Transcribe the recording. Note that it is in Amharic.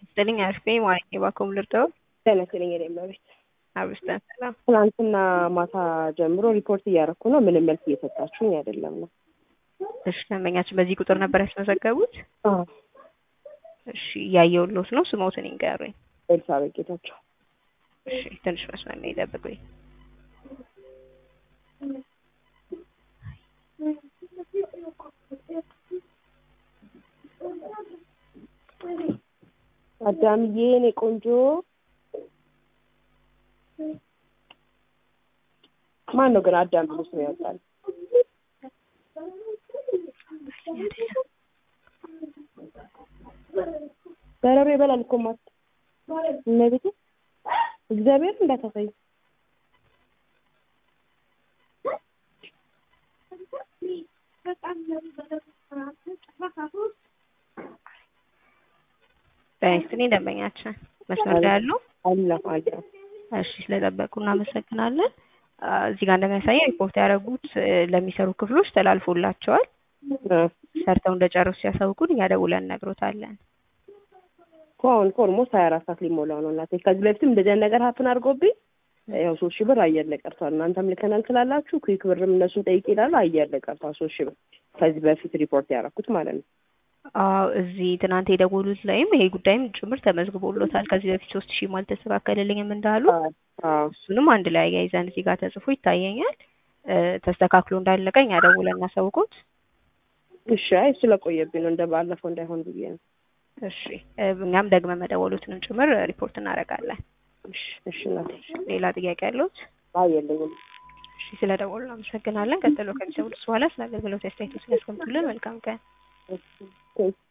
ይስጥልኝ አርፌ ማለት የባኮም ልርዳው ተመስለኝ የኔ መቤት አብስተን ሰላም ትናንትና ማታ ጀምሮ ሪፖርት እያደረኩ ነው። ምንም መልስ እየሰጣችሁኝ አይደለም ነው። እሺ ደንበኛችን በዚህ ቁጥር ነበር ያስመዘገቡት? አዎ እሺ እያየሁልዎት ነው። ስሞትን ይንገሩኝ። ኤልሳቤጥ ጌታቸው። እሺ ትንሽ መስመር ላይ ይጠብቁኝ። አዳምዬ የኔ ቆንጆ ማን ነው ግን አዳም ብሎ ስም ያወጣል? በረሮ ይበላል እኮ ማት እመቤቴ እግዚአብሔር እንዳታሳይ በይስጥልኝ ደንበኛችን መስመር ላይ ያሉ አለ አለ እሺ ስለጠበቁ እናመሰግናለን። አ፣ እዚህ ጋር እንደሚያሳየው ሪፖርት ያደረጉት እ፣ ለሚሰሩ ክፍሎች ተላልፎላቸዋል። ሰርተው እንደጨረሱ ሲያሳውቁን እኛ ደውለን እነግሮታለን። እኮ አሁን እኮ ኦልሞስት ሀያ አራት ሰዓት ሊሞላው ነው እናቴ። ከዚህ በፊትም እንደዚህ አይነት ነገር ሀፕን አድርጎብኝ ያው ሶስት ሺህ ብር አየር ላይ ቀርቷል። እናንተም ልከናል ስላላችሁ ኩዊክ ብርም እነሱን ጠይቅ ይላሉ። አየር ላይ ቀርቷል ሶስት ሺህ ብር ከዚህ በፊት ሪፖርት ያደረኩት ማለት ነው። አዎ እዚህ ትናንት የደወሉት ላይም ይሄ ጉዳይም ጭምር ተመዝግቦሎታል። ከዚህ በፊት ሶስት ሺህም አልተስተካከለልኝም እንዳሉ አዎ አዎ እሱንም አንድ ላይ አያይዘን እዚህ ጋር ተጽፎ ይታየኛል። እ፣ ተስተካክሎ እንዳለቀ እኛ ደውለን እናሳውቁት። እሺ አይ ስለቆየብኝ ነው እንደ ባለፈው እንዳይሆን ብዬ ነው። እሺ እ፣ እኛም ደግመ መደወሉትንም ጭምር ሪፖርት እናደርጋለን። እሺ እሺ እናቴ ሌላ ጥያቄ ያለዎት? አይ የለኝም። እሺ ስለደወሉ እናመሰግናለን። ቀጥሎ ከሚሰሙት በኋላ ስለ አገልግሎት አስተያየቶችን ያስቀምጡልን። መልካም ቀን። እሺ